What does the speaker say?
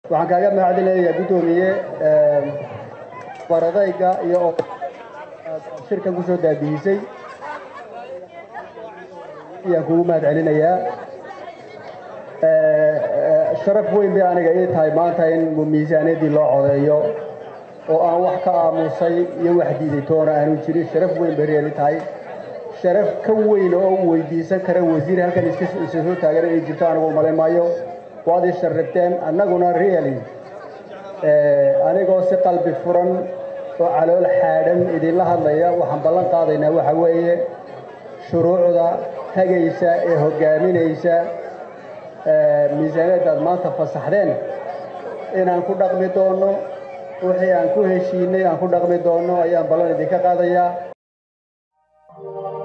waxaan kaaga mahadcelinayaa guddoomiye baradayga iyo shirkan kusoo daabihisay ayaan kugu mahad celinayaa sharaf weyn bay aniga ii tahay maanta in miisaaniyaddii loo codeeyo oo aan wax ka aamusay iyo wax diiday toona aanu jirin sharaf weyn bay reeli tahay sharaf ka weyn oo u weydiisan kara wasiir halkan isa soo taagan inay jirto anigu umalayn maayo waad ii sharrifteen annaguna really anigoo si qalbi furan oo calool xaadhan idinla hadlaya waxaan ballan qaadaynaa waxa weeye shuruucda hagaysa ee hoggaaminaysa miisaaniyadda aad maanta fasaxdeen inaan ku dhaqmi doonno wixii aan ku heshiinay aan ku dhaqmi doonno ayaan ballan idinka qaadayaa